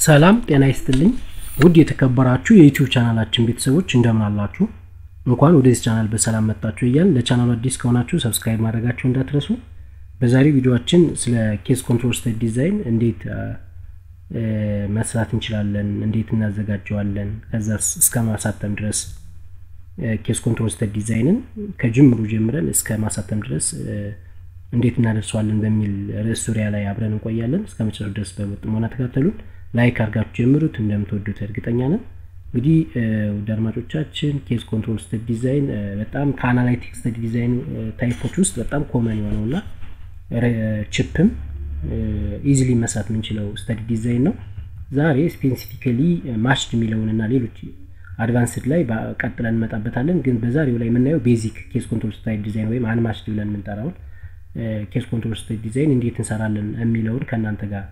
ሰላም ጤና ይስጥልኝ ውድ የተከበራችሁ የዩቲዩብ ቻናላችን ቤተሰቦች እንደምን አላችሁ እንኳን ወደዚህ ቻናል በሰላም መጣችሁ እያል ለቻናሉ አዲስ ከሆናችሁ ሰብስክራይብ ማድረጋችሁ እንዳትረሱ በዛሬ ቪዲዮችን ስለ ኬስ ኮንትሮል ስቴት ዲዛይን እንዴት መስራት እንችላለን እንዴት እናዘጋጀዋለን ከዛ እስከ ማሳተም ድረስ ኬስ ኮንትሮል ስቴት ዲዛይንን ከጅምሩ ጀምረን እስከ ማሳተም ድረስ እንዴት እናደርሰዋለን በሚል ርዕስ ዙሪያ ላይ አብረን እንቆያለን እስከ መጨረሻ ድረስ በጥሞና ተከታተሉን ላይክ አድርጋችሁ ጀምሩት እንደምትወዱት እርግጠኛ ነን እንግዲህ ውድ አድማጮቻችን ኬስ ኮንትሮል ስተዲ ዲዛይን በጣም ከአናላይቲክ ስተዲ ዲዛይን ታይፖች ውስጥ በጣም ኮመን የሆነው እና ችፕም ኢዚሊ መስራት የምንችለው ስተዲ ዲዛይን ነው ዛሬ ስፔሲፊካሊ ማሽድ የሚለውን እና ሌሎች አድቫንስድ ላይ ቀጥለን እንመጣበታለን ግን በዛሬው ላይ የምናየው ቤዚክ ኬስ ኮንትሮል ስታይል ዲዛይን ወይም አንማሽድ ብለን የምንጠራውን ኬስ ኮንትሮል ስታይል ዲዛይን እንዴት እንሰራለን የሚለውን ከእናንተ ጋር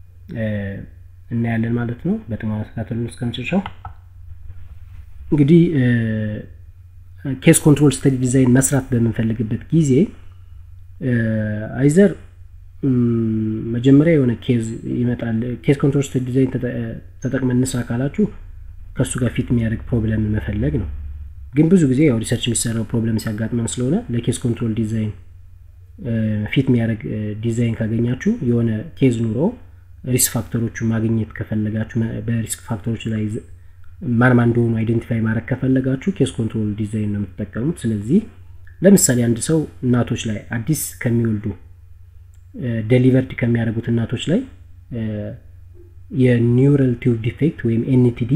እናያለን ማለት ነው በጥሞና ተከታተሉን እስከ መጨረሻው እንግዲህ ኬስ ኮንትሮል ስተዲ ዲዛይን መስራት በምንፈልግበት ጊዜ አይዘር መጀመሪያ የሆነ ኬዝ ይመጣል ኬስ ኮንትሮል ስተዲ ዲዛይን ተጠቅመን እንስራ ካላችሁ ከእሱ ጋር ፊት የሚያደርግ ፕሮብለም መፈለግ ነው ግን ብዙ ጊዜ ያው ሪሰርች የሚሰራው ፕሮብለም ሲያጋጥመን ስለሆነ ለኬስ ኮንትሮል ዲዛይን ፊት የሚያደርግ ዲዛይን ካገኛችሁ የሆነ ኬዝ ኑሮ ሪስክ ፋክተሮቹ ማግኘት ከፈለጋችሁ በሪስክ ፋክተሮች ላይ ማን ማን እንደሆኑ አይደንቲፋይ ማድረግ ከፈለጋችሁ ኬስ ኮንትሮል ዲዛይን ነው የምትጠቀሙት ስለዚህ ለምሳሌ አንድ ሰው እናቶች ላይ አዲስ ከሚወልዱ ደሊቨርድ ከሚያደርጉት እናቶች ላይ የኒውራል ቲዩብ ዲፌክት ወይም ኤንቲዲ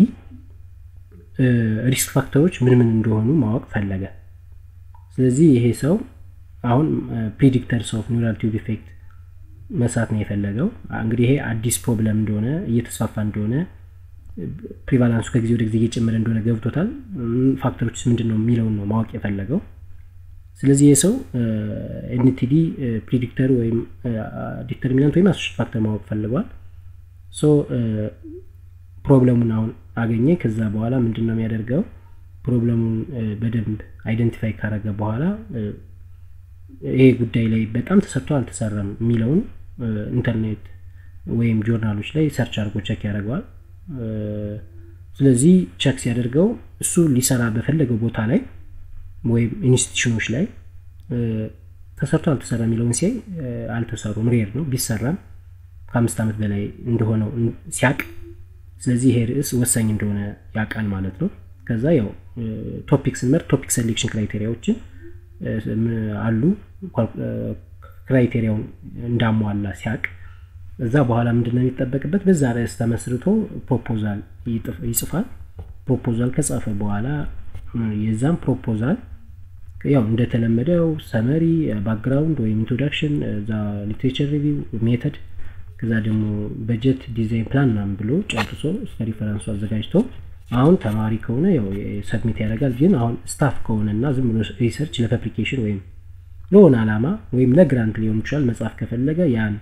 ሪስክ ፋክተሮች ምን ምን እንደሆኑ ማወቅ ፈለገ ስለዚህ ይሄ ሰው አሁን ፕሪዲክተርስ ኦፍ ኒውራል ቲዩብ ዲፌክት መስራት ነው የፈለገው እንግዲህ ይሄ አዲስ ፕሮብለም እንደሆነ እየተስፋፋ እንደሆነ ፕሪቫላንሱ ከጊዜ ወደ ጊዜ እየጨመረ እንደሆነ ገብቶታል ፋክተሮችስ ምንድን ነው የሚለውን ነው ማወቅ የፈለገው ስለዚህ ይህ ሰው ኤንቲዲ ፕሪዲክተር ወይም ዲተርሚናንት ወይም አሶሽት ፋክተር ማወቅ ፈልጓል ሶ ፕሮብለሙን አሁን አገኘ ከዛ በኋላ ምንድን ነው የሚያደርገው ፕሮብለሙን በደንብ አይደንቲፋይ ካረገ በኋላ ይሄ ጉዳይ ላይ በጣም ተሰርቶ አልተሰራም የሚለውን ኢንተርኔት ወይም ጆርናሎች ላይ ሰርች አድርጎ ቸክ ያደርገዋል ስለዚህ ቸክ ሲያደርገው እሱ ሊሰራ በፈለገው ቦታ ላይ ወይም ኢንስቲቱሽኖች ላይ ተሰርቶ አልተሰራ የሚለውን ሲያይ አልተሰሩም ሬር ነው ቢሰራም ከአምስት ዓመት በላይ እንደሆነው ሲያቅ ስለዚህ ይሄ ርዕስ ወሳኝ እንደሆነ ያውቃል ማለት ነው ከዛ ያው ቶፒክ ስንመርጥ ቶፒክ ሴሌክሽን ክራይቴሪያዎችን አሉ ክራይቴሪያውን እንዳሟላ ሲያቅ እዛ በኋላ ምንድነው የሚጠበቅበት በዛ ርዕስ ተመስርቶ ፕሮፖዛል ይጽፋል ፕሮፖዛል ከጻፈ በኋላ የዛም ፕሮፖዛል ያው እንደተለመደው ሰመሪ ባክግራውንድ ወይም ኢንትሮዳክሽን እዛ ሊትሬቸር ሪቪው ሜተድ ከዛ ደግሞ በጀት ዲዛይን ፕላን ምናምን ብሎ ጨርሶ እስከ ሪፈረንሱ አዘጋጅቶ አሁን ተማሪ ከሆነ ያው ሰብሚት ያደርጋል ግን አሁን ስታፍ ከሆነ እና ዝም ብሎ ሪሰርች ለፐብሊኬሽን ወይም ለሆነ አላማ ወይም ለግራንት ሊሆን ይችላል መጽሐፍ ከፈለገ ያን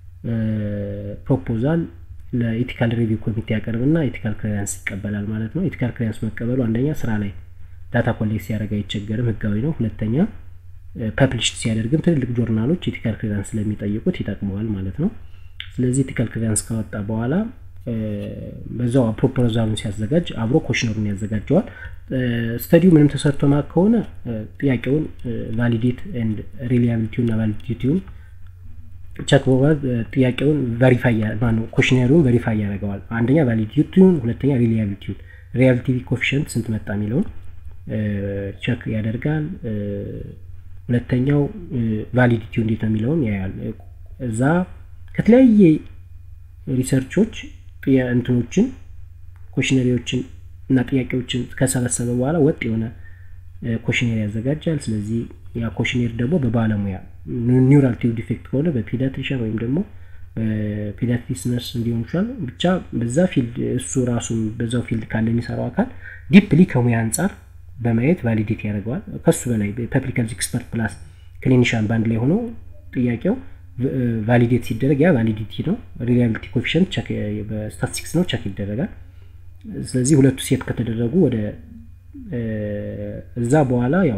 ፕሮፖዛል ለኢቲካል ሪቪው ኮሚቴ ያቀርብና ኢቲካል ክሊራንስ ይቀበላል ማለት ነው ኢቲካል ክሊራንስ መቀበሉ አንደኛ ስራ ላይ ዳታ ኮሌክት ሲያደርግ አይቸገርም ህጋዊ ነው ሁለተኛ ፐብሊሽድ ሲያደርግም ትልልቅ ጆርናሎች ኢቲካል ክሊራንስ ስለሚጠይቁት ይጠቅመዋል ማለት ነው ስለዚህ ኢቲካል ክሊራንስ ካወጣ በኋላ በዛው ፕሮፖዛሉን ሲያዘጋጅ አብሮ ኮሽነሩን ያዘጋጀዋል ስተዲው ምንም ተሰርቶ ማቅ ከሆነ ጥያቄውን ቫሊዴት ኤንድ ሪሊያቢሊቲውን እና ቫሊዲቲውን ቸክ በማድረግ ጥያቄውን ቨሪፋይ ማነው ኮሽነሩን ቨሪፋይ ያደርገዋል አንደኛ ቫሊዲቲውን ሁለተኛ ሪሊያቢሊቲውን ሪያቢሊቲ ኮፊሽንት ስንት መጣ የሚለውን ቸክ ያደርጋል ሁለተኛው ቫሊዲቲው እንዴት ነው የሚለውን ያያል እዛ ከተለያየ ሪሰርቾች እንትኖችን ኮሽነሪዎችን እና ጥያቄዎችን ከሰበሰበ በኋላ ወጥ የሆነ ኮሽኔር ያዘጋጃል ስለዚህ ያ ኮሽኔር ደግሞ በባለሙያ ኒውራል ቲዩብ ዲፌክት ከሆነ በፒዲያትሪሽን ወይም ደግሞ በፒዲያትሪክስ ነርስ እንዲሆን ይችላል ብቻ በዛ ፊልድ እሱ ራሱን በዛው ፊልድ ካለ የሚሰራው አካል ዲፕሊ ከሙያ አንጻር በማየት ቫሊዴት ያደርገዋል ከሱ በላይ ፐብሊክ ሄልዝ ኤክስፐርት ፕላስ ክሊኒሻን ባንድ ላይ ሆኖ ጥያቄው ቫሊዴት ሲደረግ ያ ቫሊዲቲ ነው ሪላቢሊቲ ኮፊሽንት በስታቲስቲክስ ነው ቸክ ይደረጋል ስለዚህ ሁለቱ ሴት ከተደረጉ ወደ እዛ በኋላ ያው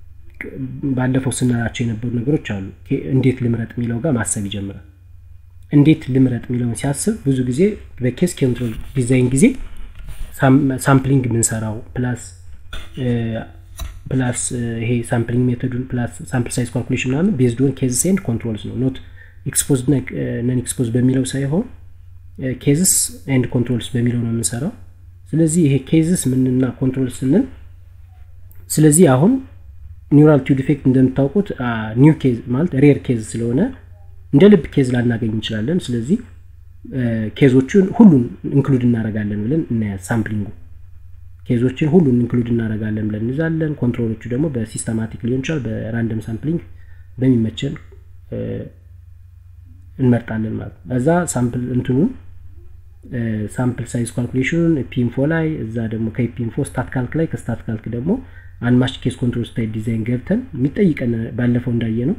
ባለፈው ስናላቸው የነበሩ ነገሮች አሉ እንዴት ልምረጥ የሚለው ጋር ማሰብ ይጀምራል እንዴት ልምረጥ የሚለውን ሲያስብ ብዙ ጊዜ በኬስ ኮንትሮል ዲዛይን ጊዜ ሳምፕሊንግ የምንሰራው ፕላስ ፕላስ ይሄ ሳምፕሊንግ ሜቶዱን ፕላስ ሳምፕል ሳይዝ ካልኩሌሽን ምናምን ቤዝድ ኦን ኬዝስ ኤንድ ኮንትሮልስ ነው ኖት ኤክስፖዝ ነን ኤክስፖዝ በሚለው ሳይሆን ኬዝስ ኤንድ ኮንትሮልስ በሚለው ነው የምንሰራው ስለዚህ ይሄ ኬዝስ ምንና ኮንትሮል ስንል ስለዚህ አሁን ኒውራል ቲዩብ ዲፌክት እንደምታውቁት ኒው ኬዝ ማለት ሬር ኬዝ ስለሆነ እንደ ልብ ኬዝ ላናገኝ እንችላለን ስለዚህ ኬዞቹን ሁሉን ኢንክሉድ እናደረጋለን ብለን እናያ ሳምፕሊንጉ ኬዞችን ሁሉን ኢንክሉድ እናደረጋለን ብለን እንይዛለን ኮንትሮሎቹ ደግሞ በሲስተማቲክ ሊሆን ይችላል በራንደም ሳምፕሊንግ በሚመቸን እንመርጣለን ማለት ነው እዛ ሳምፕል እንትኑን ሳምፕል ሳይዝ ካልኩሌሽኑን ፒንፎ ላይ እዛ ደግሞ ከፒንፎ ስታት ካልክ ላይ ከስታት ካልክ ደግሞ አንማች ኬስ ኮንትሮል ስታይል ዲዛይን ገብተን የሚጠይቀን ባለፈው እንዳየ ነው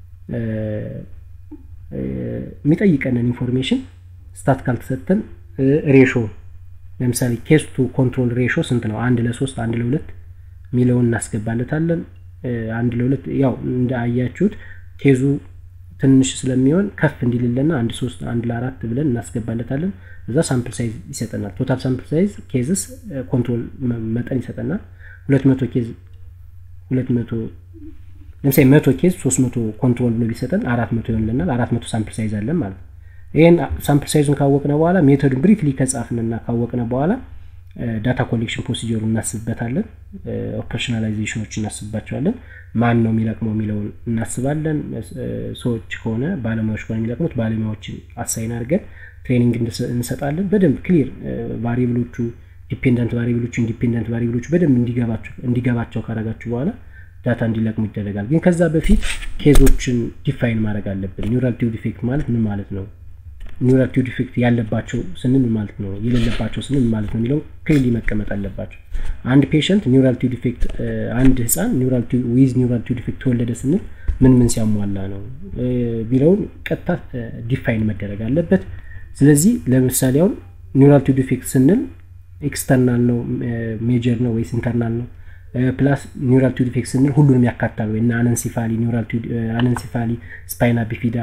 የሚጠይቀንን ኢንፎርሜሽን ስታት ካልክ ሰጥተን ሬሾ ለምሳሌ ኬስ ቱ ኮንትሮል ሬሾ ስንት ነው አንድ ለሶስት አንድ ለሁለት የሚለውን እናስገባለታለን አንድ ለሁለት ያው እንዳያችሁት ኬዙ ትንሽ ስለሚሆን ከፍ እንዲልልና አንድ ሶስት አንድ ለአራት ብለን እናስገባለታለን እዛ ሳምፕል ሳይዝ ይሰጠናል ቶታል ሳምፕል ሳይዝ ኬዝስ ኮንትሮል መጠን ይሰጠናል ሁለት መቶ ኬዝ ሁለት መቶ ለምሳሌ መቶ ኬዝ ሶስት መቶ ኮንትሮል ብሎ ቢሰጠን አራት መቶ ይሆንልናል አራት መቶ ሳምፕል ሳይዝ አለን ማለት ነው ይህን ሳምፕል ሳይዙን ካወቅነ በኋላ ሜቶድን ብሪፍሊ ከጻፍንና ካወቅነ በኋላ ዳታ ኮሌክሽን ፕሮሲጀሩ እናስብበታለን ኦፐሬሽናላይዜሽኖች እናስብባቸዋለን ማን ነው የሚለቅመው የሚለውን እናስባለን ሰዎች ከሆነ ባለሙያዎች ከሆነ የሚለቅሙት ባለሙያዎችን አሳይን አድርገን ትሬኒንግ እንሰጣለን በደንብ ክሊር ቫሪብሎቹ ዲፔንደንት ቫሪብሎቹ ኢንዲፔንደንት ቫሪብሎቹ በደንብ እንዲገባቸው ካረጋችሁ በኋላ ዳታ እንዲለቅሙ ይደረጋል ግን ከዛ በፊት ኬዞችን ዲፋይን ማድረግ አለብን ኒውራል ቲዩብ ዲፌክት ማለት ምን ማለት ነው ኒውራል ቲዩብ ዲፌክት ያለባቸው ስንል ማለት ነው የሌለባቸው ስንል ማለት ነው የሚለው ክሊሊ መቀመጥ አለባቸው አንድ ፔሸንት ኒውራል ቲዩብ ዲፌክት አንድ ህፃን ኒውራል ዊዝ ኒውራል ቲዩብ ዲፌክት ተወለደ ስንል ምን ምን ሲያሟላ ነው ቢለውን ቀጥታ ዲፋይን መደረግ አለበት ስለዚህ ለምሳሌ አሁን ኒውራል ቲዩብ ዲፌክት ስንል ኤክስተርናል ነው ሜጀር ነው ወይስ ኢንተርናል ነው ፕላስ ኒውራል ቲዩብ ዲፌክት ስንል ሁሉንም ያካታል ወይ እና አነንሲፋሊ ኒውራል አነንሲፋሊ ስፓይና ቢፊዳ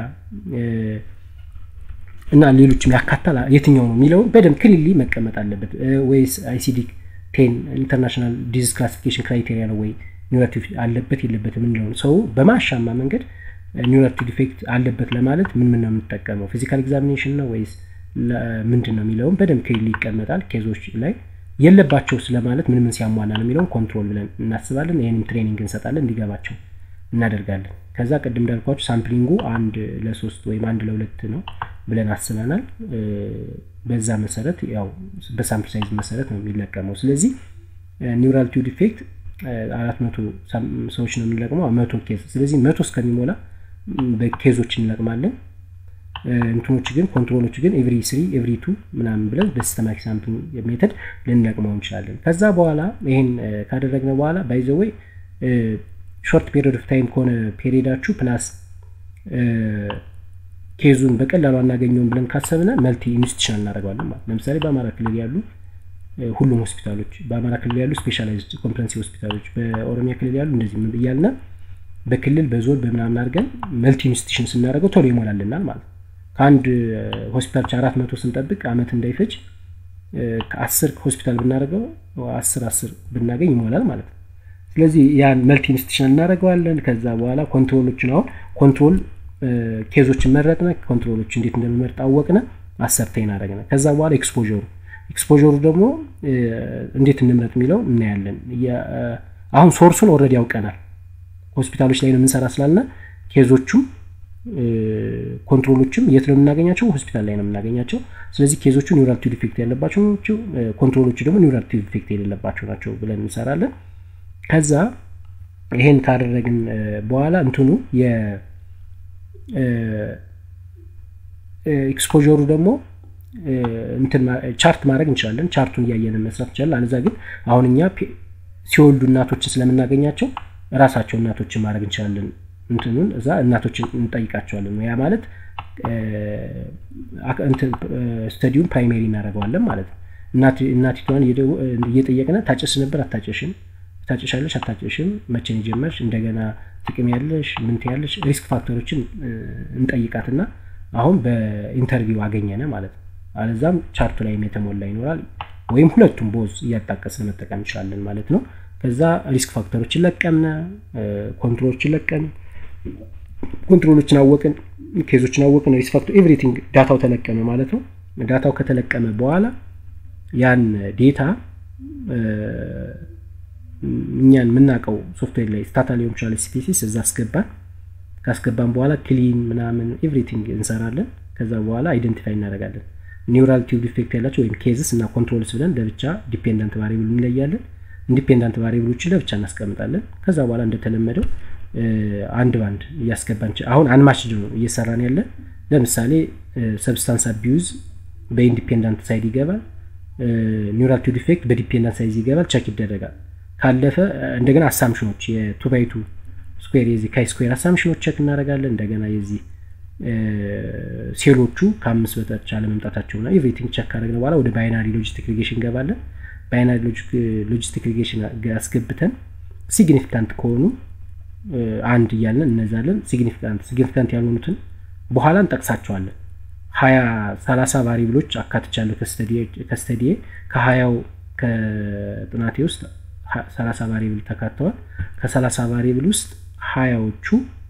እና ሌሎችም ያካታል የትኛው ነው የሚለውን በደንብ ክሊሊ መቀመጥ አለበት ወይስ አይሲዲ ቴን ኢንተርናሽናል ዲዚዝ ክላሲፊኬሽን ክራይቴሪያ ነው ወይ ኒውራል ቲዩብ አለበት የለበት የምንለውን ሰው በማሻማ መንገድ ኒውራል ቲዩብ ዲፌክት አለበት ለማለት ምን ምን ነው የምንጠቀመው ፊዚካል ኤግዛሚኔሽን ነው ወይስ ምንድን ነው የሚለውን በደንብ ክሊሊ ይቀመጣል ኬዞች ላይ የለባቸው ስለማለት ምን ምን ሲያሟላ ነው የሚለውን ኮንትሮል ብለን እናስባለን ይህንም ትሬኒንግ እንሰጣለን እንዲገባቸው እናደርጋለን ከዛ ቅድም እንዳልኳቸው ሳምፕሊንጉ አንድ ለሶስት ወይም አንድ ለሁለት ነው ብለን አስበናል በዛ መሰረት ያው በሳምፕል ሳይዝ መሰረት ነው የሚለቀመው ስለዚህ ኒውራል ቲዩብ ዲፌክት አራት መቶ ሰዎች ነው የምንለቅመው መቶ ኬዝ ስለዚህ መቶ እስከሚሞላ በኬዞች እንለቅማለን እንትኖች ግን ኮንትሮሎች ግን ኤቭሪ ስሪ ኤቭሪ ቱ ምናምን ብለን በሲስተማቲክ ሳምፕሊንግ ሜተድ ልንለቅመው እንችላለን ከዛ በኋላ ይሄን ካደረግነ በኋላ ባይዘወይ ሾርት ፔሪድ ኦፍ ታይም ከሆነ ፔሪዳችሁ ፕላስ ኬዙን በቀላሉ አናገኘውም ብለን ካሰብነ መልቲ ኢንስቲቱሽን እናደርገዋለን ማለት ለምሳሌ በአማራ ክልል ያሉ ሁሉም ሆስፒታሎች በአማራ ክልል ያሉ ስፔሻላይዝድ ኮምፕረንሲ ሆስፒታሎች በኦሮሚያ ክልል ያሉ እንደዚህ እያልነ በክልል በዞን በምናምን አድርገን መልቲ ኢንስቲቱሽን ስናደርገው ቶሎ ይሞላልናል ማለት ከአንድ ሆስፒታሎች አራት መቶ ስንጠብቅ አመት እንዳይፈጅ ከአስር ሆስፒታል ብናደርገው አስር አስር ብናገኝ ይሞላል ማለት ነው ስለዚህ ያን መልቲ ኢንስቲቱሽን እናደርገዋለን ከዛ በኋላ ኮንትሮሎችን አሁን ኮንትሮል ኬዞችን መረጥነ ኮንትሮሎች እንዴት እንደምመርጥ አወቅነ አሰርተይን አደረግነ ከዛ በኋላ ኤክስፖሩ ኤክስፖሩ ደግሞ እንዴት እንምረጥ የሚለው እናያለን አሁን ሶርሱን ኦረዲ ያውቀናል ሆስፒታሎች ላይ ነው የምንሰራ ስላልነ ኬዞቹም ኮንትሮሎችም የት ነው የምናገኛቸው ሆስፒታል ላይ ነው የምናገኛቸው ስለዚህ ኬዞቹ ኒውራል ቲዩብ ዲፌክት ያለባቸው ናቸው ኮንትሮሎቹ ደግሞ ኒውራል ቲዩብ ዲፌክት የሌለባቸው ናቸው ብለን እንሰራለን ከዛ ይሄን ካደረግን በኋላ እንትኑ ኤክስፖሩ ደግሞ ቻርት ማድረግ እንችላለን ቻርቱን እያየን መስራት እንችላለን አለዛ ግን አሁን እኛ ሲወልዱ እናቶችን ስለምናገኛቸው ራሳቸው እናቶችን ማድረግ እንችላለን እንትኑን እዛ እናቶችን እንጠይቃቸዋለን ያ ማለት ስተዲውን ፕራይሜሪ እናደርገዋለን ማለት ነው እናቲቷን እየጠየቅነ ታጨስ ነበር አታጨሽም ታጨሻለሽ አታጨሽም መቼን የጀመርሽ እንደገና ጥቅም ያለሽ ምንት ያለሽ ሪስክ ፋክተሮችን እንጠይቃትና አሁን በኢንተርቪው አገኘነ ማለት ነው። አለዛም ቻርቱ ላይም የተሞላ ይኖራል ወይም ሁለቱም ቦዝ እያጣቀስን መጠቀም እንችላለን ማለት ነው። ከዛ ሪስክ ፋክተሮችን ለቀምነ፣ ኮንትሮሎችን ለቀም፣ ኮንትሮሎችን አወቅን፣ ኬዞችን አወቅን፣ ሪስክ ፋክተር ኤቭሪቲንግ ዳታው ተለቀመ ማለት ነው። ዳታው ከተለቀመ በኋላ ያን ዴታ እኛን የምናውቀው ሶፍትዌር ላይ ስታታ ሊሆን ይችላል ስፔሲስ እዛ አስገባን። ካስገባን በኋላ ክሊን ምናምን ኤቭሪቲንግ እንሰራለን። ከዛ በኋላ አይደንቲፋይ እናደርጋለን። ኒውራል ቲዩብ ዲፌክት ያላቸው ወይም ኬዝስ እና ኮንትሮልስ ብለን ለብቻ ዲፔንዳንት ቫሪብል እንለያለን። ኢንዲፔንዳንት ቫሪብሎችን ለብቻ እናስቀምጣለን። ከዛ በኋላ እንደተለመደው አንድ ባንድ እያስገባን አሁን አንማችድ ነው እየሰራን ያለን። ለምሳሌ ሰብስታንስ አቢዩዝ በኢንዲፔንዳንት ሳይድ ይገባል። ኒውራል ቲዩብ ዲፌክት በዲፔንዳንት ሳይዝ ይገባል። ቸክ ይደረጋል። ካለፈ እንደገና አሳምሽኖች የቱ ባይ ቱ ስኩዌር የዚህ ካይ ስኩዌር አሳምሽኖች ቸክ እናደርጋለን። እንደገና የዚህ ሴሎቹ ከአምስት በታች አለመምጣታቸውና ኤቭሪቲንግ ቸክ ካደረግን በኋላ ወደ ባይናሪ ሎጂስቲክ ሪጌሽን እንገባለን። ባይናሪ ሎጂስቲክ ሪጌሽን አስገብተን ሲግኒፊካንት ከሆኑ አንድ እያለን እነዛለን። ሲግኒፊካንት ሲግኒፊካንት ያልሆኑትን በኋላ እንጠቅሳቸዋለን። ሀያ ሰላሳ ቫሪብሎች አካትቻለሁ ከስተዲዬ ከሀያው ከጥናቴ ውስጥ ሰላሳ ቫሪብል ተካተዋል። ከሰላሳ ቫሪብል ውስጥ ሀያዎቹ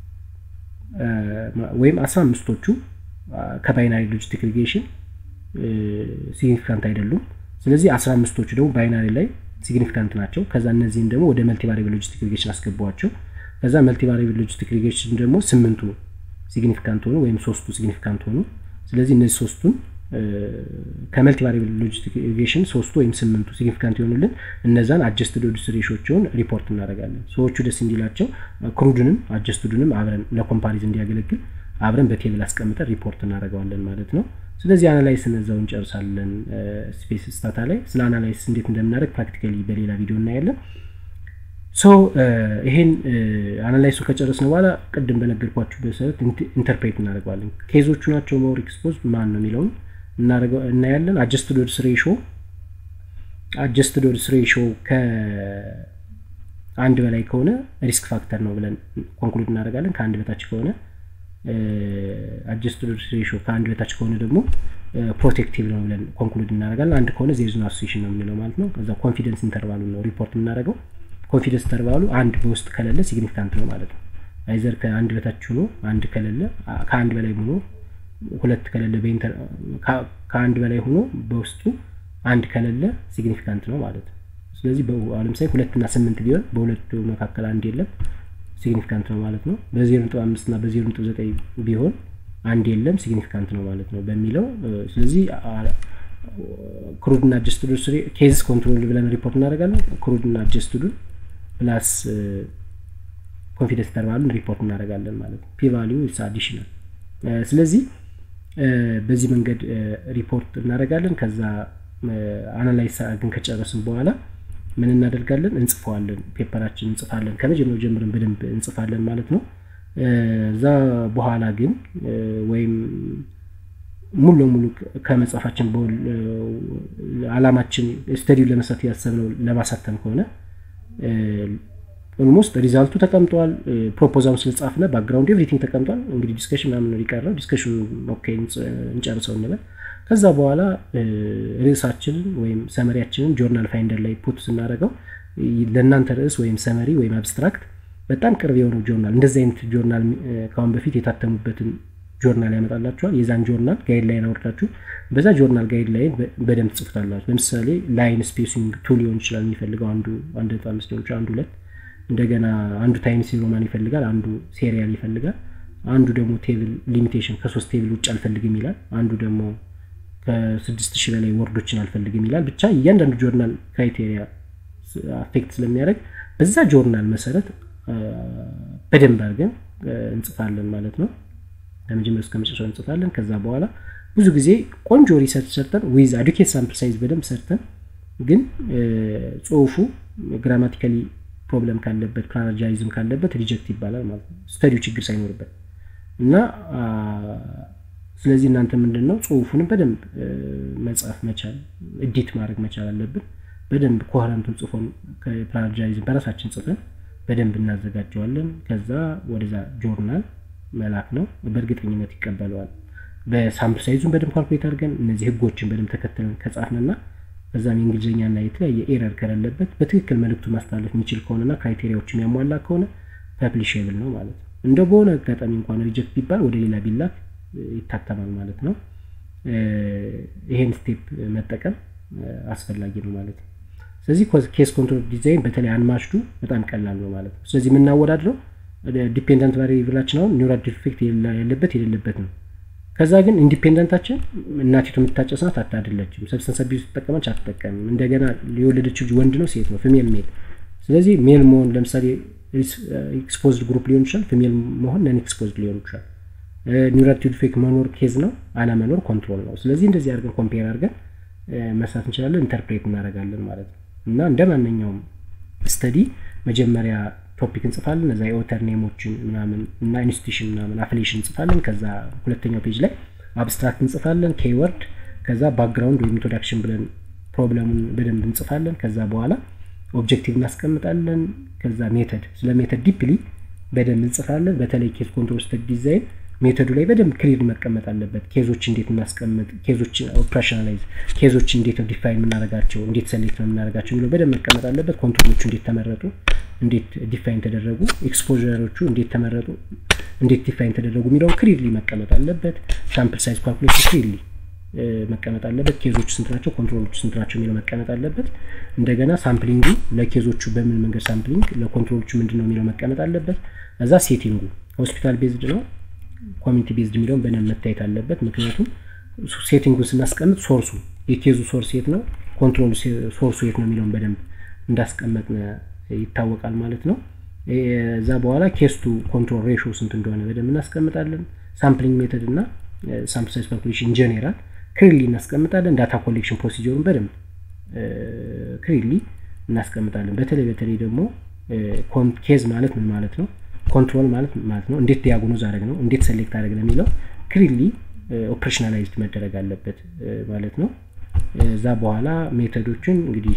ወይም አስራ አምስቶቹ ከባይናሪ ሎጂስቲክ ሪጌሽን ሲግኒፊካንት አይደሉም። ስለዚህ አስራ አምስቶቹ ደግሞ ባይናሪ ላይ ሲግኒፊካንት ናቸው። ከዛ እነዚህን ደግሞ ወደ መልቲ ቫሪብል ሎጂስቲክ ሪጌሽን አስገቧቸው። ከዛ መልቲ ቫሪብል ሎጂስቲክ ሪጌሽን ደግሞ ስምንቱ ሲግኒፊካንት ሆኑ ወይም ሶስቱ ሲግኒፊካንት ሆኑ። ስለዚህ እነዚህ ሶስቱን ከመልቲ ቫሪብል ሎጂስቲክ ሪጌሽን ሶስቱ ወይም ስምንቱ ሲግኒፊካንት የሆኑልን እነዛን አጀስትድ ኦድስ ሬሾቸውን ሪፖርት እናደርጋለን። ሰዎቹ ደስ እንዲላቸው ክሩድንም አጀስትዱንም አብረን ለኮምፓሪዝ እንዲያገለግል አብረን በቴብል አስቀምጠን ሪፖርት እናደርገዋለን ማለት ነው። ስለዚህ አናላይስ እነዛው እንጨርሳለን። ስፔስ ስታታ ላይ ስለ አናላይስ እንዴት እንደምናደርግ ፕራክቲካሊ በሌላ ቪዲዮ እናያለን። ሶ ይሄን አናላይሱ ከጨረስን በኋላ ቅድም በነገርኳችሁ መሰረት ኢንተርፕሬት እናደርገዋለን። ኬዞቹ ናቸው ሞር ኤክስፖዝ ማን ነው የሚለውን እናያለን። አጀስትድ ኦድስ ሬሾ አጀስትድ ኦድስ ሬሾ ከአንድ በላይ ከሆነ ሪስክ ፋክተር ነው ብለን ኮንክሉድ እናደርጋለን። ከአንድ በታች ከሆነ አጀስትድ ኦድስ ሬሾ ከአንድ በታች ከሆነ ደግሞ ፕሮቴክቲቭ ነው ብለን ኮንክሉድ እናደርጋለን። አንድ ከሆነ ዜር ኢዝ ኖ አሶሲዬሽን ነው የምንለው ማለት ነው። ከዛ ኮንፊደንስ ኢንተርቫሉ ነው ሪፖርት የምናደርገው። ኮንፊደንስ ኢንተርቫሉ አንድ በውስጥ ከሌለ ሲግኒፊካንት ነው ማለት ነው። አይዘር ከአንድ በታች ሆኖ አንድ ከሌለ ከአንድ በላይ ሆኖ ሁለት ከሌለ ከአንድ በላይ ሆኖ በውስጡ አንድ ከሌለ ሲግኒፊካንት ነው ማለት ነው። ስለዚህ ለምሳሌ ሁለትና ስምንት ቢሆን በሁለቱ መካከል አንድ የለም ሲግኒፊካንት ነው ማለት ነው። በዜሮ ነጥብ አምስት እና በዜሮ ነጥብ ዘጠኝ ቢሆን አንድ የለም ሲግኒፊካንት ነው ማለት ነው በሚለው ስለዚህ ክሩድና አጀስትዱ ኬዝ ኮንትሮል ብለን ሪፖርት እናደርጋለን። ክሩድና አጀስትዱን ፕላስ ኮንፊደንስ ኢንተርቫሉን ሪፖርት እናደርጋለን ማለት ነው። ፒ ቫሊዩ ኢስ አዲሽናል ስለዚህ በዚህ መንገድ ሪፖርት እናደርጋለን። ከዛ አናላይዝ ግን ከጨረስን በኋላ ምን እናደርጋለን? እንጽፈዋለን። ፔፐራችን እንጽፋለን። ከመጀመሪያው ጀምረን በደንብ እንጽፋለን ማለት ነው። እዛ በኋላ ግን ወይም ሙሉ ለሙሉ ከመጻፋችን አላማችን ስተዲውን ለመስራት ያሰብነው ለማሳተም ከሆነ ኦልሞስት ሪዛልቱ ተቀምጧል። ፕሮፖዛሉ ስለጻፍነ ባክግራውንድ ኤቭሪቲንግ ተቀምጧል። እንግዲህ ዲስከሽን ምናምን ሊቀረው ዲስከሽኑ ኦኬ እንጨርሰው እንበል። ከዛ በኋላ ርዕሳችንን ወይም ሰመሪያችንን ጆርናል ፋይንደር ላይ ፑት ስናደርገው ለእናንተ ርዕስ ወይም ሰመሪ ወይም አብስትራክት በጣም ቅርብ የሆነው ጆርናል እንደዚህ አይነት ጆርናል ከአሁን በፊት የታተሙበትን ጆርናል ያመጣላችኋል። የዛን ጆርናል ጋይድ ላይን አውርዳችሁ በዛ ጆርናል ጋይድ ላይን በደንብ ትጽፉታላችሁ። ለምሳሌ ላይን ስፔሲንግ ቱ ሊሆን ይችላል የሚፈልገው አንዱ አንድ ነጥብ አምስት ሊሆን ይችላል አንዱ ሁለት እንደገና አንዱ ታይምስ ሮማን ይፈልጋል፣ አንዱ ሴሪያል ይፈልጋል፣ አንዱ ደግሞ ቴብል ሊሚቴሽን ከሶስት ቴብል ውጭ አልፈልግም ይላል፣ አንዱ ደግሞ ከስድስት ሺህ በላይ ወርዶችን አልፈልግም ይላል። ብቻ እያንዳንዱ ጆርናል ክራይቴሪያ አፌክት ስለሚያደርግ በዛ ጆርናል መሰረት በደንብ አድርገን እንጽፋለን ማለት ነው። ከመጀመሪያ እስከ መጨረሻው እንጽፋለን። ከዛ በኋላ ብዙ ጊዜ ቆንጆ ሪሰርች ሰርተን ዊዝ አዱኬት ሳምፕል ሳይዝ በደንብ ሰርተን ግን ጽሁፉ ግራማቲካሊ ፕሮብለም ካለበት ፕላናጃይዝም ካለበት ሪጀክት ይባላል ማለት ነው፣ ስተዲው ችግር ሳይኖርበት እና ስለዚህ እናንተ ምንድን ነው ጽሁፉንም በደንብ መጻፍ መቻል እዲት ማድረግ መቻል አለብን። በደንብ ኮረንቱን ጽፎን ፕላናጃይዝም በራሳችን ጽፈን በደንብ እናዘጋጀዋለን። ከዛ ወደዛ ጆርናል መላክ ነው። በእርግጠኝነት ይቀበለዋል። በሳምፕል ሳይዙን በደንብ ካልኩሌት አድርገን እነዚህ ህጎችን በደንብ ተከትለን ከጻፍንና በዛም የእንግሊዝኛና የተለያየ ኤረር ከሌለበት በትክክል መልእክቱ ማስተላለፍ የሚችል ከሆነና ክራይቴሪያዎች የሚያሟላ ከሆነ ፐብሊሽብል ነው ማለት ነው። እንደ በሆነ አጋጣሚ እንኳን ሪጀክት ቢባል ወደ ሌላ ቢላክ ይታተማል ማለት ነው። ይሄን ስቴፕ መጠቀም አስፈላጊ ነው ማለት ነው። ስለዚህ ኬስ ኮንትሮል ዲዛይን በተለይ አንማሽዱ በጣም ቀላል ነው ማለት ነው። ስለዚህ የምናወዳድረው ዲፔንደንት ቫሪብላችን አሁን ኒውራል ዲፌክት ያለበት የሌለበት ነው። ከዛ ግን ኢንዲፔንደንታችን እናቲቱ የምታጨስ ናት አታደለችም፣ ሰብስተንስ አቢዩዝ ትጠቀመች አትጠቀምም፣ እንደገና የወለደችው ልጅ ወንድ ነው ሴት ነው፣ ፊሜል ሜል። ስለዚህ ሜል መሆን ለምሳሌ ኤክስፖዝድ ግሩፕ ሊሆን ይችላል፣ ፊሜል መሆን ነን ኤክስፖዝድ ሊሆን ይችላል። ኒውራል ዲፌክት መኖር ኬዝ ነው፣ አለመኖር ኮንትሮል ነው። ስለዚህ እንደዚህ አድርገን ኮምፔር አድርገን መስራት እንችላለን፣ ኢንተርፕሬት እናደርጋለን ማለት ነው። እና እንደ ማንኛውም ስተዲ መጀመሪያ ቶፒክ እንጽፋለን እዛ የኦተር ኔሞችን ምናምን እና ኢንስቲቱሽን ምናምን አፍሌሽን እንጽፋለን። ከዛ ሁለተኛው ፔጅ ላይ አብስትራክት እንጽፋለን ኬወርድ፣ ከዛ ባክግራውንድ ወይም ኢንትሮዳክሽን ብለን ፕሮብለሙን በደንብ እንጽፋለን። ከዛ በኋላ ኦብጀክቲቭ እናስቀምጣለን። ከዛ ሜተድ፣ ስለ ሜተድ ዲፕሊ በደንብ እንጽፋለን። በተለይ ኬዝ ኮንትሮል ስተዲ ዲዛይን ሜቶዱ ላይ በደንብ ክሊር መቀመጥ አለበት። ኬዞች እንዴት እናስቀምጥ፣ ኬዞች ኦፕሬሽናላይዝ፣ ኬዞች እንዴት ነው ዲፋይን የምናደርጋቸው፣ እንዴት ሰሌክት ነው የምናደርጋቸው የሚለው በደንብ መቀመጥ አለበት። ኮንትሮሎቹ እንዴት ተመረጡ፣ እንዴት ዲፋይን ተደረጉ፣ ኤክስፖዘሮቹ እንዴት ተመረጡ፣ እንዴት ዲፋይን ተደረጉ የሚለውን ክሊርሊ መቀመጥ አለበት። ሳምፕል ሳይዝ ካልኩሌሽን ክሊርሊ መቀመጥ አለበት። ኬዞቹ ስንት ናቸው፣ ኮንትሮሎቹ ስንት ናቸው የሚለው መቀመጥ አለበት። እንደገና ሳምፕሊንጉ ለኬዞቹ በምን መንገድ ሳምፕሊንግ፣ ለኮንትሮሎቹ ምንድን ነው የሚለው መቀመጥ አለበት። እዛ ሴቲንጉ ሆስፒታል ቤዝድ ነው ኮሚኒቲ ቤዝድ የሚለውን በደንብ መታየት አለበት። ምክንያቱም ሴቲንጉን ስናስቀምጥ ሶርሱ የኬዙ ሶርስ የት ነው፣ ኮንትሮል ሶርሱ የት ነው የሚለውን በደንብ እንዳስቀመጥ ይታወቃል ማለት ነው። እዛ በኋላ ኬስቱ ኮንትሮል ሬሾ ስንት እንደሆነ በደንብ እናስቀምጣለን። ሳምፕሊንግ ሜተድ እና ሳምፕል ሳይዝ ካልኩሌሽን ጀኔራል ክሪሊ እናስቀምጣለን። ዳታ ኮሌክሽን ፕሮሲጀሩን በደንብ ክሪሊ እናስቀምጣለን። በተለይ በተለይ ደግሞ ኬዝ ማለት ምን ማለት ነው ኮንትሮል ማለት ማለት ነው። እንዴት ዲያግኖዝ አደረግ ነው፣ እንዴት ሴሌክት አደረግ ነው የሚለው ክሊርሊ ኦፕሬሽናላይዝድ መደረግ አለበት ማለት ነው። እዛ በኋላ ሜተዶችን እንግዲህ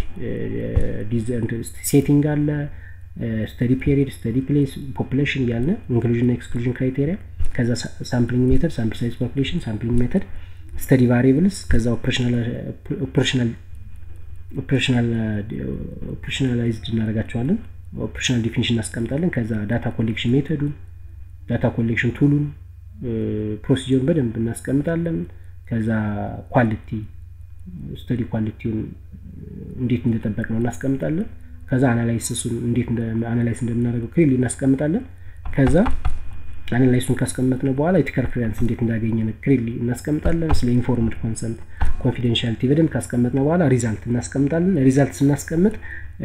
ሴቲንግ አለ፣ ስተዲ ፔሪድ፣ ስተዲ ፕሌስ፣ ፖፕሌሽን እያለ ኢንክሉዥን ኤክስክሉዥን ክራይቴሪያ፣ ከዛ ሳምፕሊንግ ሜተድ፣ ሳምፕል ሳይዝ ካልኩሌሽን፣ ሳምፕሊንግ ሜተድ፣ ስተዲ ቫሪብልስ፣ ከዛ ኦፕሬሽናላይዝድ እናደርጋቸዋለን። ኦፕሬሽናል ዲፊኒሽን እናስቀምጣለን። ከዛ ዳታ ኮሌክሽን ሜተዱን፣ ዳታ ኮሌክሽን ቱሉን፣ ፕሮሲጀሩን በደንብ እናስቀምጣለን። ከዛ ኳሊቲ ስተዲ ኳሊቲውን እንዴት እንደጠበቅ ነው እናስቀምጣለን። ከዛ አናላይሲሱን እንዴት አናላይስ እንደምናደርገው ክሊርሊ እናስቀምጣለን። ከዛ አናላይሱን ካስቀመጥነው በኋላ ኤቲካል ክሊራንስ እንዴት እንዳገኘን ክሊርሊ እናስቀምጣለን። ስለ ኢንፎርምድ ኮንሰንት ኮንፊደንሻሊቲ በደንብ ካስቀመጥነው በኋላ ሪዛልት እናስቀምጣለን። ሪዛልት ስናስቀምጥ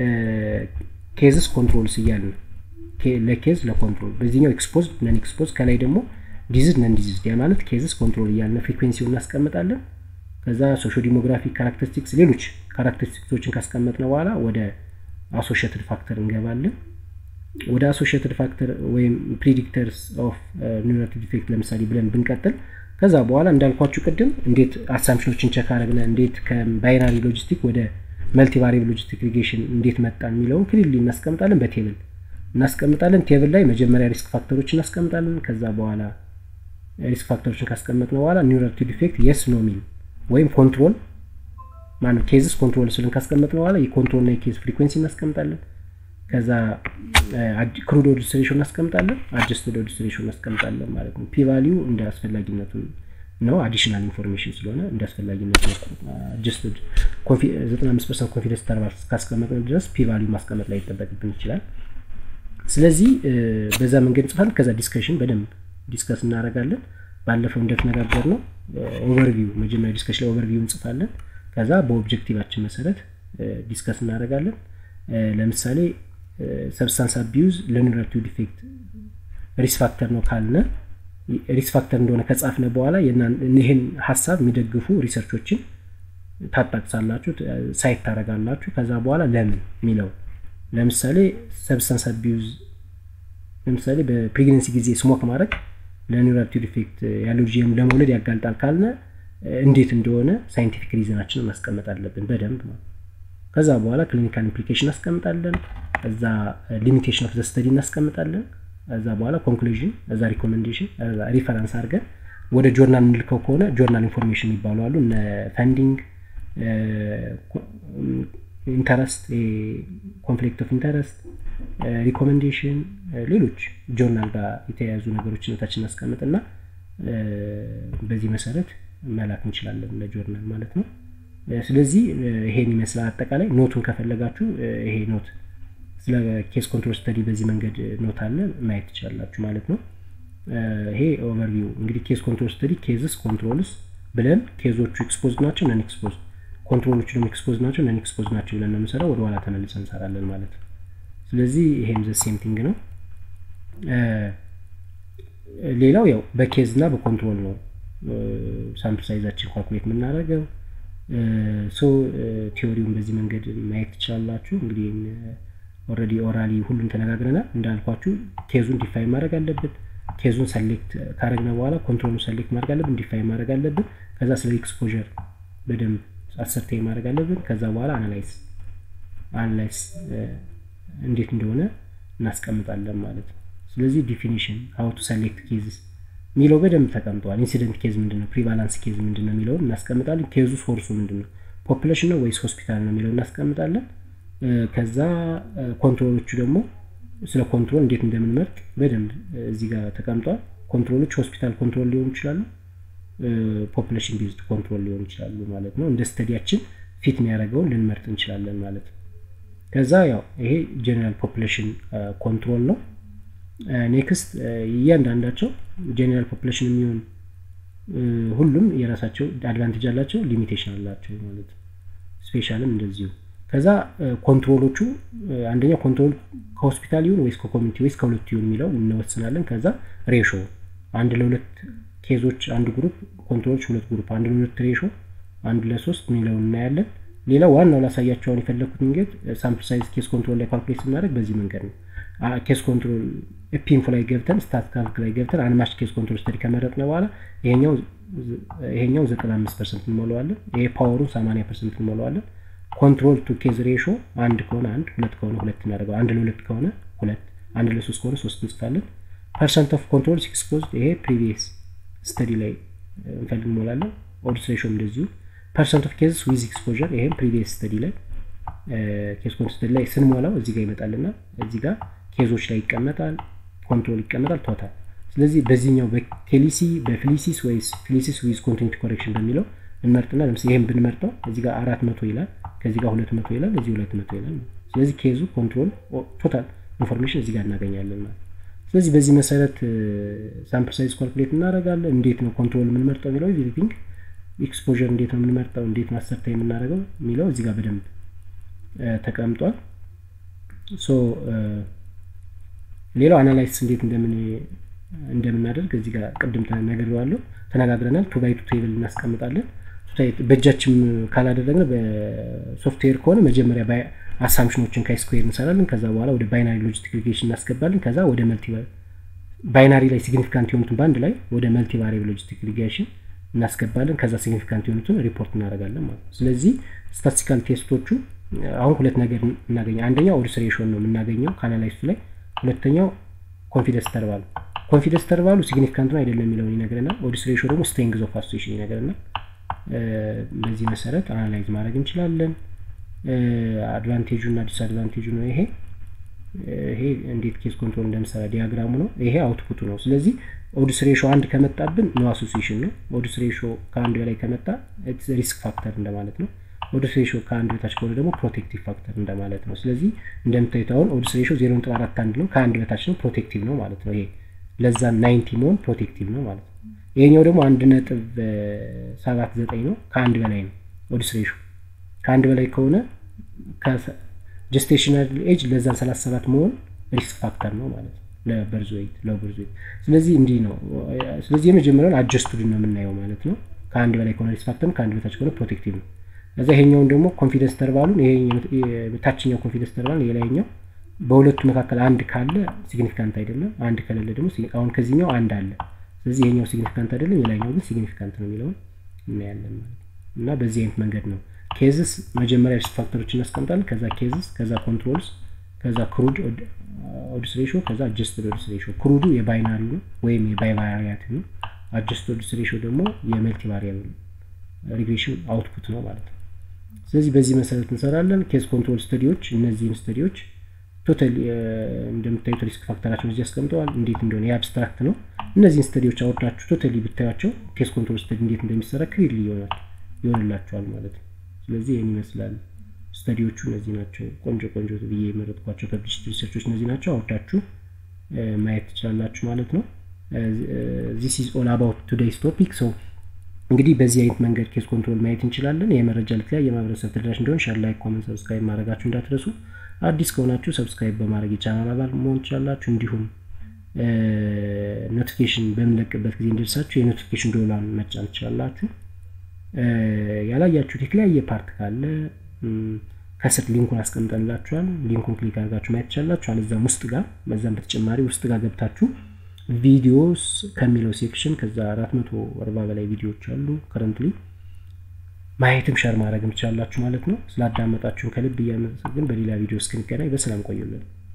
ኬዝስ ኮንትሮልስ እያልን ለኬዝ ለኮንትሮል በዚህኛው ኤክስፖዝ ነን ኤክስፖዝ ከላይ ደግሞ ዲዝድ ነን ዲዝድ ያ ማለት ኬዝስ ኮንትሮል እያልን ፍሪኩዌንሲውን እናስቀምጣለን። ከዛ ሶሾ ዲሞግራፊክ ካራክተሪስቲክስ ሌሎች ካራክተሪስቲክሶችን ካስቀመጥነው በኋላ ወደ አሶሽትድ ፋክተር እንገባለን። ወደ አሶሽትድ ፋክተር ወይም ፕሪዲክተርስ ኦፍ ኒውራል ዲፌክት ለምሳሌ ብለን ብንቀጥል ከዛ በኋላ እንዳልኳችሁ ቅድም እንዴት አሳምፕሽኖችን ቸክ አረግነ እንዴት ከባይናሪ ሎጂስቲክ ወደ መልቲ ቫሪብል ሎጂስቲክ ሪጌሽን እንዴት መጣን የሚለውን ክሊርሊ እናስቀምጣለን። በቴብል እናስቀምጣለን። ቴብል ላይ መጀመሪያ ሪስክ ፋክተሮች እናስቀምጣለን። ከዛ በኋላ ሪስክ ፋክተሮችን ካስቀመጥነው በኋላ ኒውራል ዲፌክት የስ ኖ ሚል ወይም ኮንትሮል ማነው ኬዝስ ኮንትሮል ስልን ካስቀመጥነው በኋላ የኮንትሮል እና የኬዝ ፍሪኩዌንሲ እናስቀምጣለን። ከዛ ክሩድ ዲስትሪሽን እናስቀምጣለን። አጀስትድ ዲስትሪሽን እናስቀምጣለን ማለት ነው። ፒ ቫሊዩ እንደ አስፈላጊነቱ ነው። አዲሽናል ኢንፎርሜሽን ስለሆነ እንደ አስፈላጊነቱ አጀስትድ 95 ፐርሰንት ኮንፊደንስ ኢንተርቫል ካስቀመጥን ድረስ ፒ ቫሊዩ ማስቀመጥ ላይ ይጠበቅብን ይችላል። ስለዚህ በዛ መንገድ እንጽፋለን። ከዛ ዲስከሽን በደንብ ዲስከስ እናደርጋለን። ባለፈው እንደተነጋገር ነው ኦቨርቪው መጀመሪያ ዲስከሽን ላይ ኦቨርቪው እንጽፋለን። ከዛ በኦብጀክቲቫችን መሰረት ዲስከስ እናደርጋለን። ለምሳሌ ሰብስታንስ አቢዩዝ ለኒውራል ዲፌክት ሪስክ ፋክተር ነው ካልነ ሪስክ ፋክተር እንደሆነ ከጻፍነ በኋላ ይህን ሀሳብ የሚደግፉ ሪሰርቾችን ታጣቅሳላችሁ፣ ሳይት ታደርጋላችሁ። ከዛ በኋላ ለምን የሚለው ለምሳሌ ሰብስታንስ አቢዩዝ ለምሳሌ በፕሬግነንሲ ጊዜ ስሞክ ማድረግ ለኒውራል ዲፌክት ያለው ልጅ ለመውለድ ያጋልጣል ካልነ እንዴት እንደሆነ ሳይንቲፊክ ሪዝናችንን ማስቀመጥ አለብን በደንብ ነው። ከዛ በኋላ ክሊኒካል ኢምፕሊኬሽን እናስቀምጣለን። እዛ ሊሚቴሽን ኦፍ ዘ ስተዲ እናስቀምጣለን። እዛ በኋላ ኮንክሉዥን፣ እዛ ሪኮሜንዴሽን፣ እዛ ሪፈረንስ አድርገን ወደ ጆርናል የምንልከው ከሆነ ጆርናል ኢንፎርሜሽን የሚባሉ አሉ እነ ፈንዲንግ ኢንተረስት ኮንፍሊክት ኦፍ ኢንተረስት ሪኮሜንዴሽን ሌሎች ጆርናል ጋር የተያያዙ ነገሮችን ታችን እናስቀምጥና በዚህ መሰረት መላክ እንችላለን ለጆርናል ማለት ነው ስለዚህ ይሄን ይመስላል አጠቃላይ ኖቱን ከፈለጋችሁ ይሄ ኖት ስለ ኬስ ኮንትሮል ስተዲ በዚህ መንገድ ኖት አለ ማየት ትችላላችሁ ማለት ነው ይሄ ኦቨርቪው እንግዲህ ኬስ ኮንትሮል ስተዲ ኬዝስ ኮንትሮልስ ብለን ኬዞቹ ኤክስፖዝ ናቸው ነን ኤክስፖዝ ኮንትሮሎቹ ደግሞ ኤክስፖዝ ናቸው ነን ኤክስፖዝ ናቸው ብለን ነው የምንሰራው ወደ ኋላ ተመልሰን እንሰራለን ማለት ነው ስለዚህ ይሄም ዘ ሴም ቲንግ ነው ሌላው ያው በኬዝ እና በኮንትሮል ነው ሳምፕል ሳይዛችን ኳልኩሌት የምናደርገው ሶ ቲዎሪውን በዚህ መንገድ ማየት ትችላላችሁ እንግዲህ ኦረዲ ኦራሊ ሁሉም ተነጋግረናል እንዳልኳችሁ ኬዙን ዲፋይን ማድረግ አለብን ኬዙን ሰሌክት ካረግነ በኋላ ኮንትሮሉን ሰሌክት ማድረግ አለብን ዲፋይን ማድረግ አለብን ከዛ ስለ ኤክስፖር በደንብ አሰርቴ ማድረግ አለብን ከዛ በኋላ አናላይዝ አናላይዝ እንዴት እንደሆነ እናስቀምጣለን ማለት ነው ስለዚህ ዲፊኒሽን ሀው ቱ ሰሌክት ኬዝስ የሚለው በደንብ ተቀምጠዋል ኢንሲደንት ኬዝ ምንድን ነው ፕሪቫላንስ ኬዝ ምንድን ነው የሚለውን እናስቀምጣለን ኬዙ ሶርሱ ምንድን ነው ፖፕሌሽን ነው ወይስ ሆስፒታል ነው የሚለው እናስቀምጣለን ከዛ ኮንትሮሎቹ ደግሞ ስለ ኮንትሮል እንዴት እንደምንመርጥ በደንብ እዚህ ጋር ተቀምጧል ኮንትሮሎች ሆስፒታል ኮንትሮል ሊሆኑ ይችላሉ ፖፕሌሽን ቤዝድ ኮንትሮል ሊሆኑ ይችላሉ ማለት ነው እንደ ስተዲያችን ፊት የሚያደርገውን ልንመርጥ እንችላለን ማለት ነው ከዛ ያው ይሄ ጀኔራል ፖፕሌሽን ኮንትሮል ነው ኔክስት እያንዳንዳቸው ጀኔራል ፖፕሌሽን የሚሆን ሁሉም የራሳቸው አድቫንቴጅ አላቸው ሊሚቴሽን አላቸው ማለት ነው ስፔሻልም እንደዚሁ ከዛ ኮንትሮሎቹ አንደኛው ኮንትሮል ከሆስፒታል ይሁን ወይስ ከኮሚኒቲ ወይስ ከሁለቱ ይሁን የሚለው እንወስናለን ከዛ ሬሾ አንድ ለሁለት ኬዞች አንድ ግሩፕ ኮንትሮሎች ሁለት ግሩፕ አንድ ለሁለት ሬሾ አንድ ለሶስት የሚለውን እናያለን ሌላ ዋናው ላሳያቸውን የፈለግኩት መንገድ ሳምፕል ሳይዝ ኬስ ኮንትሮል ላይ ካልኩሌት ስናደርግ በዚህ መንገድ ነው ኬስ ኮንትሮል ፒንፎ ላይ ገብተን ስታት ካልክ ላይ ገብተን አንማች ኬስ ኮንትሮል ስተዲ ከመረጥነ በኋላ ይሄኛው ዘጠና አምስት ፐርሰንት እንሞለዋለን ይሄ ፓወሩን ሰማኒያ ፐርሰንት እንሞለዋለን ኮንትሮል ቱ ኬዝ ሬሾ አንድ ከሆነ አንድ ሁለት ከሆነ ሁለት እናደርገው አንድ ለሁለት ከሆነ ሁለት አንድ ለሶስት ከሆነ ሶስት እንጽፋለን ፐርሰንት ኦፍ ኮንትሮል ኤክስፖዝ ይሄ ፕሪቪየስ ስተዲ ላይ እንፈልግ እንሞላለን ኦድስ ሬሾም እንደዚሁ ፐርሰንት ኦፍ ኬዝስ ዊዝ ኤክስፖር ይሄም ፕሪቪየስ ስተዲ ላይ ኬስ ኮንትሮል ስተዲ ላይ ስንሞላው እዚህ ጋር ይመጣልና እዚህ ጋር ኬዞች ላይ ይቀመጣል ኮንትሮል ይቀመጣል ቶታል ስለዚህ በዚህኛው በኬሊሲ በፍሊሲስ ወይስ ፍሊሲስ ዊዝ ኮንቲኒቲ ኮሬክሽን በሚለው እንመርጥና ለምሳሌ ይህም ብንመርጠው እዚህ ጋር አራት መቶ ይላል ከዚህ ጋር ሁለት መቶ ይላል እዚህ ሁለት መቶ ይላል ስለዚህ ኬዙ ኮንትሮል ቶታል ኢንፎርሜሽን እዚህ ጋር እናገኛለን ማለት ስለዚህ በዚህ መሰረት ሳምፕል ሳይዝ ኳልኩሌት እናደረጋለን እንዴት ነው ኮንትሮል የምንመርጠው የሚለው ኤቭሪቲንግ ኤክስፖር እንዴት ነው የምንመርጠው እንዴት ማሰርታ የምናደርገው የሚለው እዚህ ጋር በደንብ ተቀምጧል ሶ ሌላው አናላይሲስ እንዴት እንደምን እንደምናደርግ እዚህ ጋር ቅድም ተነግሬዋለሁ ተነጋግረናል ቱ ባይ ቱ ቴብል እናስቀምጣለን በእጃችን ካላደረግን በሶፍትዌር ከሆነ መጀመሪያ አሳምሽኖችን ከስኩዌር እንሰራለን ከዛ በኋላ ወደ ባይናሪ ሎጂስቲክ ሪግሬሽን እናስገባለን ከዛ ወደ መልቲ ባይናሪ ላይ ሲግኒፊካንት የሆኑትን በአንድ ላይ ወደ መልቲ ቫሪብል ሎጂስቲክ ሪግሬሽን እናስገባለን ከዛ ሲግኒፊካንት የሆኑትን ሪፖርት እናደርጋለን ማለት ነው ስለዚህ ስታቲስቲካል ቴስቶቹ አሁን ሁለት ነገር እናገኘ አንደኛው ኦድስ ሬሽን ነው የምናገኘው ከአናላይሱ ላይ ሁለተኛው ኮንፊደንስ ተርባሉ ኮንፊደንስ ተርባሉ ሲግኒፊካንት ነው አይደለም የሚለውን ይነግረናል ኦድስ ሬሾ ደግሞ ስትሬንግዝ ኦፍ አሶሴሽን ይነግረናል በዚህ መሰረት አናላይዝ ማድረግ እንችላለን አድቫንቴጁ እና ዲስአድቫንቴጁ ነው ይሄ ይሄ እንዴት ኬስ ኮንትሮል እንደምሰራ ዲያግራሙ ነው ይሄ አውትፑቱ ነው ስለዚህ ኦድስ ሬሾ አንድ ከመጣብን ኖ አሶሲሽን ነው ኦድስ ሬሾ ከአንድ በላይ ከመጣ ሪስክ ፋክተር እንደማለት ነው ኦድስ ሬሾ ከአንድ በታች ከሆነ ደግሞ ፕሮቴክቲቭ ፋክተር እንደማለት ነው ስለዚህ እንደምታዩት አሁን ኦድስ ሬሾ ዜሮ ነጥብ አራት አንድ ነው ከአንድ በታች ነው ፕሮቴክቲቭ ነው ማለት ነው ይሄ ለዛ ናይንቲ መሆን ፕሮቴክቲቭ ነው ማለት ነው ይሄኛው ደግሞ አንድ ነጥብ ሰባት ዘጠኝ ነው ከአንድ በላይ ነው ኦድስ ሬሾ ከአንድ በላይ ከሆነ ጀስቴሽናል ኤጅ ለዛን ሰላሳ ሰባት መሆን ሪስክ ፋክተር ነው ማለት ነው ለበርዝ ዌይት ለበርዝ ዌይት ስለዚህ እንዲህ ነው ስለዚህ የመጀመሪያውን አጀስቱድ ነው የምናየው ማለት ነው ከአንድ በላይ ከሆነ ሪስክ ፋክተር ከአንድ በታች ከሆነ ፕሮቴክቲቭ ነው እዛ ይሄኛውን ደግሞ ኮንፊደንስ ተርባሉን ታችኛው ኮንፊደንስ ተርባሉን የላይኛው በሁለቱ መካከል አንድ ካለ ሲግኒፊካንት አይደለም አንድ ከሌለ ደግሞ አሁን ከዚህኛው አንድ አለ ስለዚህ ይሄኛው ሲግኒፊካንት አይደለም የላይኛው ግን ሲግኒፊካንት ነው የሚለውን እናያለን ማለት እና በዚህ አይነት መንገድ ነው ኬዝስ መጀመሪያ ሪስክ ፋክተሮች እናስቀምጣለን ከዛ ኬዝስ ከዛ ኮንትሮልስ ከዛ ክሩድ ኦድስ ሬሾ ከዛ አጀስትድ ኦድስ ሬሾ ክሩዱ የባይናሪ ነው ወይም የባይቫሪያት ነው አጀስትድ ሬሾ ደግሞ የመልቲ ቫሪያብል ሪግሬሽን አውትፑት ነው ማለት ነው። ስለዚህ በዚህ መሰረት እንሰራለን። ኬዝ ኮንትሮል ስተዲዎች እነዚህን ስተዲዎች ቶታል እንደምታዩት ሪስክ ፋክተራቸውን እዚህ አስቀምጠዋል። እንዴት እንደሆነ የአብስትራክት ነው። እነዚህን ስተዲዎች አወርዳችሁ ቶታሊ ብታያቸው ኬዝ ኮንትሮል ስተዲ እንዴት እንደሚሰራ ክሊርሊ ይሆናል ይሆንላቸዋል ማለት ነው። ስለዚህ ይህን ይመስላል። ስተዲዎቹ እነዚህ ናቸው። ቆንጆ ቆንጆ ብዬ የመረጥኳቸው ፐብሊሽድ ሪሰርቾች እነዚህ ናቸው። አወርዳችሁ ማየት ትችላላችሁ ማለት ነው። ዚስ ኢዝ ኦል አባውት ቱዴይስ ቶፒክ ሰው እንግዲህ በዚህ አይነት መንገድ ኬስ ኮንትሮል ማየት እንችላለን። ይህ መረጃ ለተለያየ ማህበረሰብ ተደራሽ እንዲሆን ሻር፣ ላይክ፣ ኮመንት፣ ሰብስክራይብ ማድረጋችሁ እንዳትረሱ። አዲስ ከሆናችሁ ሰብስክራይብ በማድረግ የቻናል አባል መሆን ትችላላችሁ። እንዲሁም ኖቲፊኬሽን በምንለቅበት ጊዜ እንዲደርሳችሁ የኖቲፊኬሽን ዶላን መጫን ትችላላችሁ። ያላያችሁት የተለያየ ፓርት ካለ ከስር ሊንኩን አስቀምጠንላችኋል። ሊንኩን ክሊክ አድርጋችሁ ማየት ትችላላችሁ። አለዛም ውስጥ ጋር በዛም በተጨማሪ ውስጥ ጋር ገብታችሁ ቪዲዮስ ከሚለው ሴክሽን ከዛ አራት መቶ አርባ በላይ ቪዲዮዎች አሉ ከረንትሊ ማየትም ሸር ማድረግም ትችላላችሁ ማለት ነው። ስላዳመጣችሁን ከልብ እያመሰግን በሌላ ቪዲዮ እስክንገናኝ በሰላም ቆዩልን።